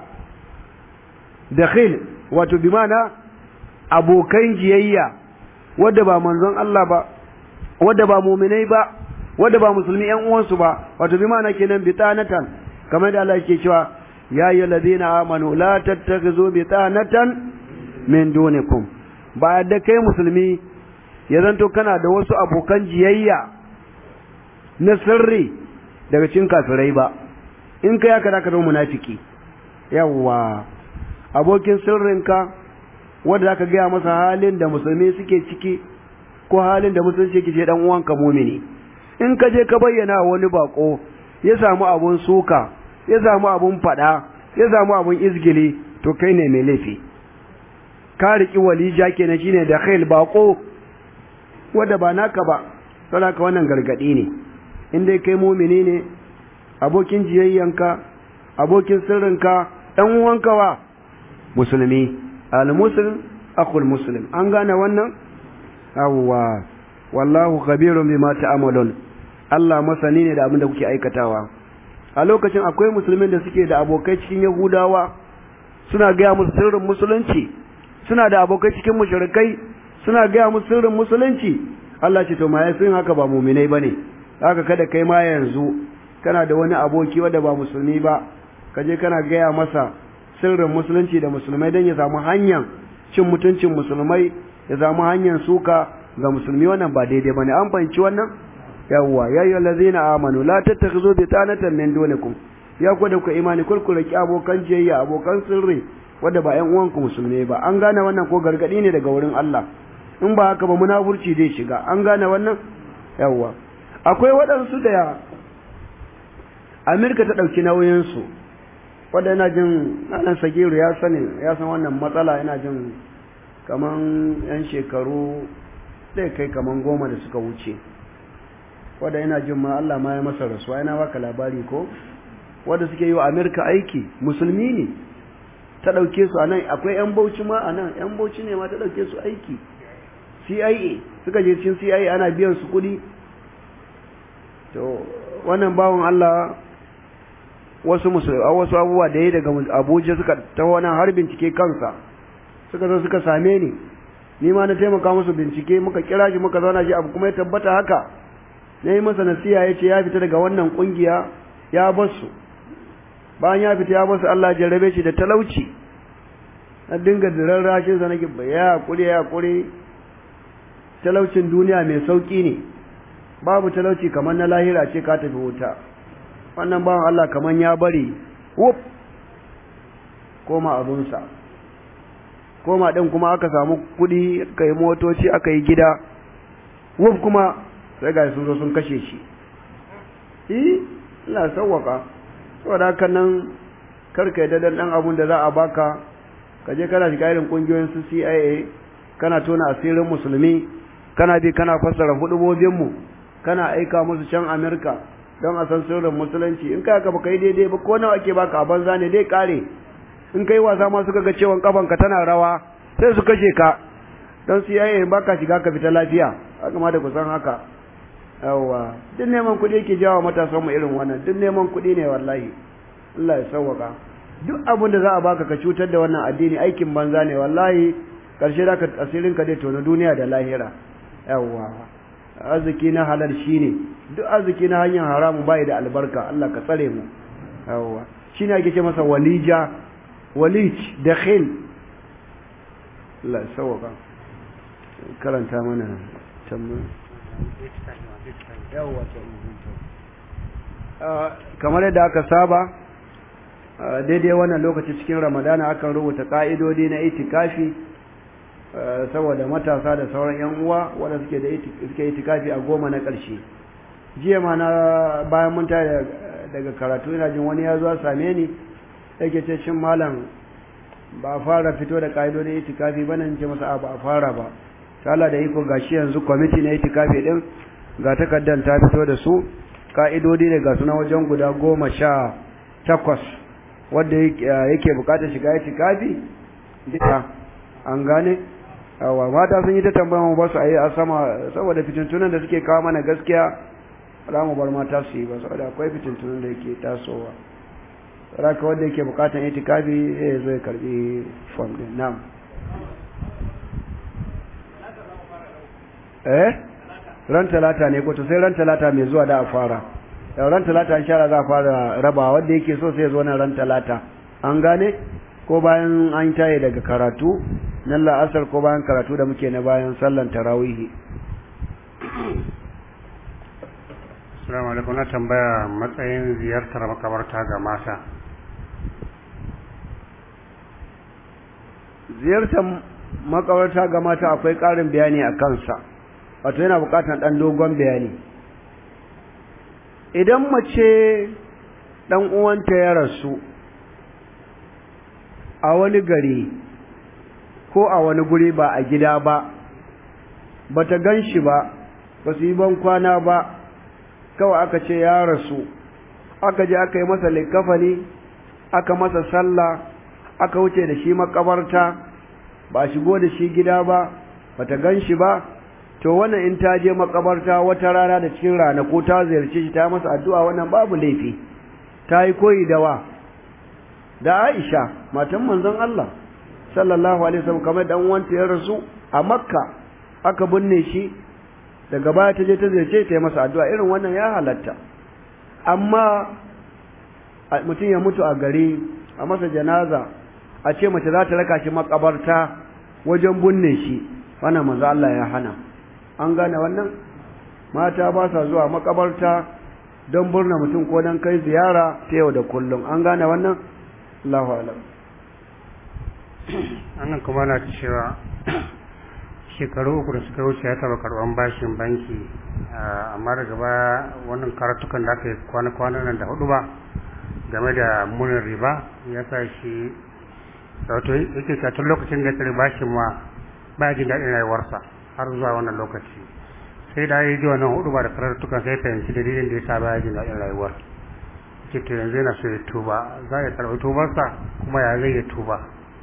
da khil wato bi mana abokan jiyayya wadda ba manzon Allah ba wadda ba mu'minai ba wadda ba musulmi ƴan uwansu ba wato bi mana kenan bitanatan kamar da Allah yake cewa ya ayyuhallazina amanu la tattakhizu bitanatan min dunikum ba da kai musulmi ya zanto kana da wasu abokan jiyayya na sirri daga cikin kafirai ba in kai haka zaka zama munafiki yawwa abokin sirrinka wanda zaka gaya masa halin da musulmi suke ciki ko halin da musulunci yake ce dan uwanka mumini in ka je ka bayyana wani bako ya samu abun suka ya samu abun fada ya samu abun izgili to kai ne mai laifi ka riki walija kenan shine da khail bako wanda ba naka ba saboda wannan gargadi ne in dai kai mumini ne abokin jiyayyanka abokin sirrinka ɗan uwanka wa musulmi al-muslim akhul muslim an gane wannan awwa wallahu khabirun bima ta'malun Allah masani ne da abin da kuke aikatawa a lokacin akwai musulmin da suke da abokai cikin yahudawa suna gaya musu sirrin musulunci suna da abokai cikin mushrikai suna gaya musu sirrin musulunci Allah ce to ma sun haka ba muminai bane haka kada kai ma yanzu kana da wani aboki wanda ba musulmi ba kaje kana gaya masa sirrin musulunci da musulmai don ya samu hanyar cin mutuncin musulmai ya samu hanyar suka ga musulmi wannan ba daidai bane an fahimci wannan yawwa ya ayyuhal ladzina amanu la tattakhizu bitanatan min dunikum ya ku da ku imani kulkula ki abokan jiyayya abokan sirri wanda ba ƴan uwanku musulmai ba an gane wannan ko gargadi ne daga wurin Allah in ba haka ba munafurci zai shiga an gane wannan yawwa akwai waɗansu da Amerika ta ɗauki nauyinsu wadda yana jin nan sagiru ya sani ya san wannan matsala yana jin kaman yan shekaru zai kai kaman goma da suka wuce wadda yana jin ma Allah ma ya masa rasuwa yana baka labari ko wadda suke yi wa Amerika aiki musulmi ne ta ɗauke su a nan akwai yan bauchi ma a nan yan bauchi ne ma ta ɗauke su aiki CIA suka je cikin CIA ana biyan su kuɗi to wannan bawan Allah wasu wasu abubuwa da ya daga Abuja suka ta wani har bincike kansa suka zo suka same ni ni ma na taimaka musu bincike muka kira shi muka zauna shi abu kuma ya tabbata haka na yi masa nasiha ya ce ya fita daga wannan kungiya ya basu bayan ya fita ya basu Allah ya jarrabe shi da talauci na dinga diran rashin sa nake ya hakuri ya hakuri talaucin duniya mai sauki ne babu talauci kamar na lahira ce ka tafi wuta wannan bawan Allah kamar ya bari wuf koma abunsa koma ɗin kuma aka samu kuɗi aka yi motoci aka yi gida wuf kuma sai ga sun zo sun kashe shi yi ina sauwaka saboda haka nan karka yi dadan ɗan abun da za a baka ka je kana shiga irin ƙungiyoyin su CIA kana tona asirin musulmi kana bi kana fassara hudubobinmu kana aika musu can Amerika don a san sirrin musulunci in kai ka baka yi daidai ba ko nawa ake baka a banza ne dai kare in kai wasa ma suka ga cewa kafanka tana rawa sai su kashe ka don su yaye baka shiga ka fita lafiya haka ma da ku san haka yawa duk neman kuɗi yake jawo matasan mu irin wannan duk neman kuɗi ne wallahi Allah ya sauwaka duk abin da za a baka ka cutar da wannan addini aikin banza ne wallahi karshe da ka asirin ka dai tono duniya da lahira yawa arziki na halal shine duk arziki na hanyar haramun bai da albarka Allah ka tsare mu yawa shine ake ce masa walija walij dakhil Allah ya sauka karanta mana tamma yawa kamar yadda aka saba daidai wannan lokaci cikin ramadana akan rubuta ka'idodi na itikafi saboda matasa da sauran yan uwa wanda suke da suke itikafi a goma na ƙarshe jiya ma na bayan mun tare daga karatu ina jin wani ya zo same ni yake ce shin malam ba a fara fito da ka'idodin itikafi ba nan ce masa ba a fara ba ta Allah da iko gashi yanzu kwamiti na itikafi din ga takardar ta fito da su ka'idodi ne ga suna wajen guda goma sha takwas wanda yake bukatar shiga itikafi an gane yawa mata sun yi ta tambaya mu ba su a yi a sama saboda fitintunan da suke kawo mana gaskiya za mu bar mata su yi ba saboda akwai fitintunan da yake tasowa raka wanda yake bukatan itikafi zai zo ya karbi form din nam eh ran talata ne ko to sai ran talata mai zuwa da a fara yau ran talata insha Allah za a fara raba wanda yake so sai zo nan ran talata an gane ko bayan an taye daga karatu nan la'asar ko bayan karatu da muke na bayan sallan tarawihi Assalamu alaikum na tambaya matsayin ziyartar makabarta ga mata ziyartar makabarta ga mata akwai ƙarin bayani a kansa wato yana buƙatar ɗan dogon bayani idan mace ɗan uwanta ya rasu a wani gari ko a wani guri ba a gida ba ba ta gan shi ba ba su yi ban kwana ba kawai aka ce ya rasu aka je aka yi masa likafani aka masa sallah aka wuce da shi makabarta ba shigo da shi gida ba ba ta gan shi ba to wannan in ta je makabarta wata rana da cikin ranaku ta ziyarce shi ta masa addu'a wannan babu laifi ta yi koyi da wa da Aisha matan manzon Allah sallallahu alaihi wasallam kamar dan wanta ya rasu a Makka aka binne shi daga baya ta je ta ziyarce ta yi masa addu'a irin wannan ya halatta amma mutum ya mutu a gari a masa janaza a ce mace za ta raka shi makabarta wajen binne shi wannan manzo Allah ya hana an gane wannan mata ba sa zuwa makabarta don burna mutum ko don kai ziyara ta yau da kullum an gane wannan Allahu alam annan kuma na cewa shekaru uku da suka wuce ya taba karban bashin banki amma daga baya wannan karatukan da aka yi kwana-kwana nan da hudu ba game da munin riba ya sa shi wato yake ka tun lokacin da ya tsari bashin ma baya jin daɗin rayuwarsa har zuwa wannan lokaci sai da ya ji wannan hudu ba da karatukan sai fahimci dalilin da ya sa baya jin daɗin rayuwar ce to yanzu yana so ya tuba za ya karɓi tubarsa kuma ya zai ya tuba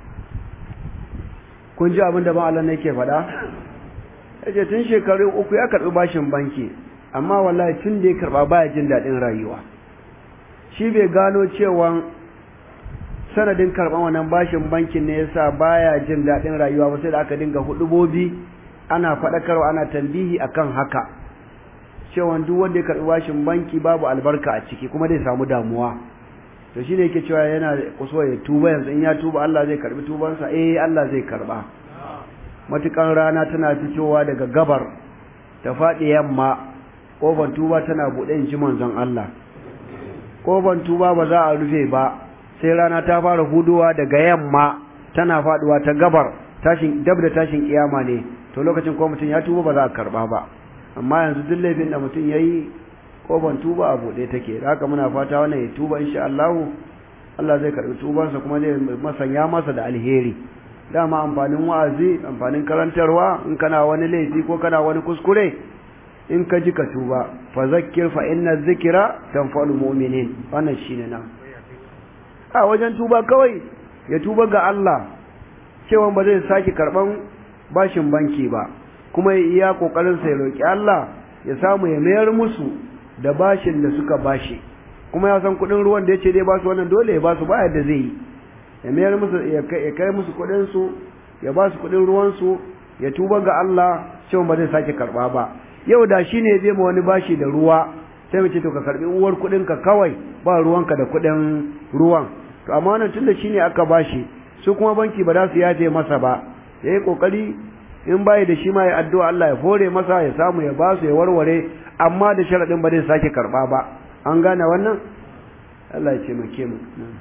kun ji abin da ba Allah ne ke faɗa yace tun shekaru uku ya karɓi bashin banki amma wallahi tun da ya karɓa baya jin daɗin rayuwa shi bai gano cewa sanadin karɓan wannan bashin bankin ne yasa baya jin daɗin rayuwa ba sai da aka dinga hudubobi ana faɗakarwa ana tambihi akan haka cewa duk wanda ya karɓi bashin banki babu albarka a ciki kuma zai samu damuwa to shi ne yake cewa yana kuso ya tuba yanzu in ya tuba Allah zai karbi tubansa eh Allah zai karba matukan rana tana fitowa daga gabar ta faɗi yamma ƙofar tuba tana buɗe in ji manzon Allah ƙofar tuba ba za a rufe ba sai rana ta fara hudowa daga yamma tana faɗuwa ta gabar tashin dab da tashin kiyama ne to lokacin ko mutum ya tuba ba za a karba ba amma yanzu duk laifin da mutum yayi ban tuba a buɗe take da haka muna fata wannan ya tuba insha Allah Allah zai karɓi tubansa kuma zai masanya masa da alheri dama amfanin wa'azi amfanin karantarwa in kana wani laifi ko kana wani kuskure in ka ji ka tuba fa zakkir fa inna dhikra tanfa'ul mu'minin wannan shine nan a wajen tuba kawai ya tuba ga Allah cewa ba zai sake karban bashin banki ba kuma ya iya kokarin sa ya roki Allah ya samu ya mayar musu da bashin da suka bashi kuma ya san kudin ruwan da yace dai ba su wannan dole ya ba su ba yadda zai yi ya mayar musu ya kai musu kudin su ya ba su kudin ruwan su ya tuba ga Allah cewa ba zai sake karba ba yau da shine ya je ma wani bashi da ruwa sai mu ce to ka karbi uwar kudin ka kawai ba ruwanka da kudin ruwan to amma wannan tunda shine aka bashi su kuma banki ba za su yaje masa ba yayi kokari in bai da shi ma ya addu'a Allah ya fore masa ya samu ya ba su ya warware amma da sharadin ba zai sake karba ba an gane wannan Allah ya ce mu ke mu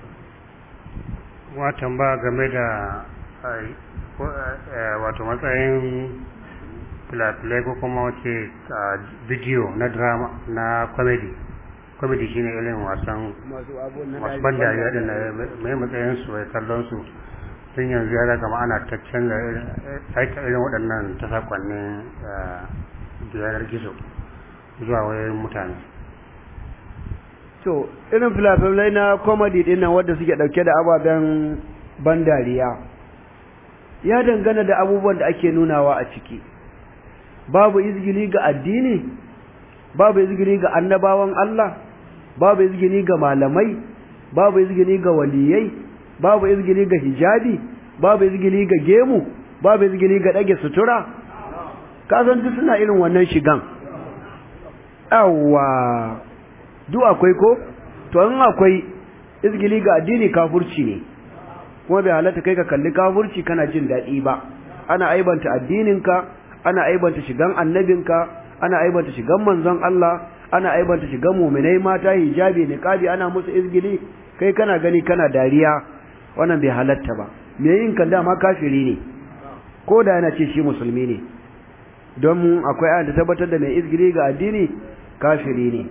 watan ba game da wato matsayin filafilai ko kuma wace bidiyo na drama na comedy comedy shine irin wasan wasu ban dariya din na mai matsayin su ya kallon su tun yanzu ya kama ana ta canza aika irin waɗannan ta sakonnin yanar gizo zuwa wayoyin mutane to irin filafilai na comedy din nan wadda suke ɗauke da ababen ban dariya ya dangana da abubuwan da ake nunawa a ciki babu izgili ga addini babu izgili ga annabawan Allah babu izgili ga malamai babu izgili ga waliyai babu izgili ga hijabi babu izgili ga gemu babu izgili ga dage sutura kasan duk suna irin wannan shigan awwa duk akwai ko to in akwai izgili ga addini kafurci ne kuma bai halatta kai ka kalli kafurci kana jin daɗi ba ana aibanta addininka ana aibanta shigan annabinka ana aibanta shigan manzon Allah ana aibanta shigan mu'minai mata hijabi niqabi ana musu izgili kai kana gani kana dariya wannan bai halatta ba me yin kan dama kafiri ne ko da yana ce shi musulmi ne don akwai ayat da tabbatar da mai izgili ga addini kafiri ne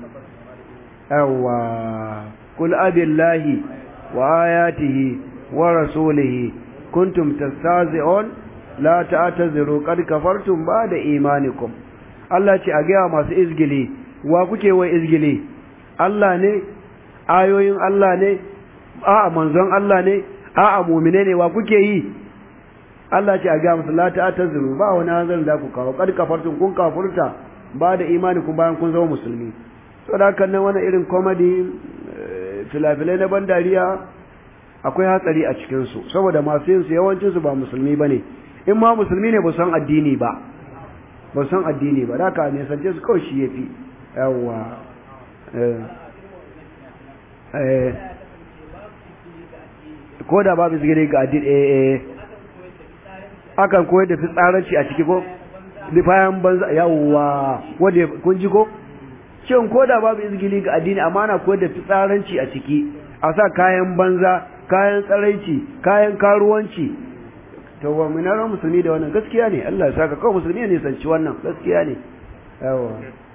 yawa kul abillahi wa ayatihi wa rasulihi kuntum tastazi'un la ta'taziru qad kafartum ba'da imanikum Allah ce a gaya masu izgili wa kuke wai izgili Allah ne ayoyin Allah ne a'a manzon Allah ne a'a mu'mine ne wa kuke yi Allah ce a gaya musu la ta'taziru ba wani hanzarin da ku kawo qad kafartum kun kafurta ba da imanikum bayan kun zama musulmi saboda haka nan wani irin comedy filafilai na ban dariya akwai hatsari a cikinsu saboda masu yin su yawancinsu ba musulmi ba ne in ma musulmi ne ba san addini ba ba san addini ba da ka ne sance su kawai shi ya fi yawwa ko da babu izgili ga addini eh eh akan koyar da fitsaranci a ciki ko bayan banza yawwa wanda kun ji ko shin ko da babu izgili ga addini amma na koyar da fitsaranci a ciki a sa kayan banza kayan tsaraici kayan karuwanci to wa minaran musulmi da wannan gaskiya ne Allah ya saka kawai musulmi ne sanci wannan gaskiya ne yawa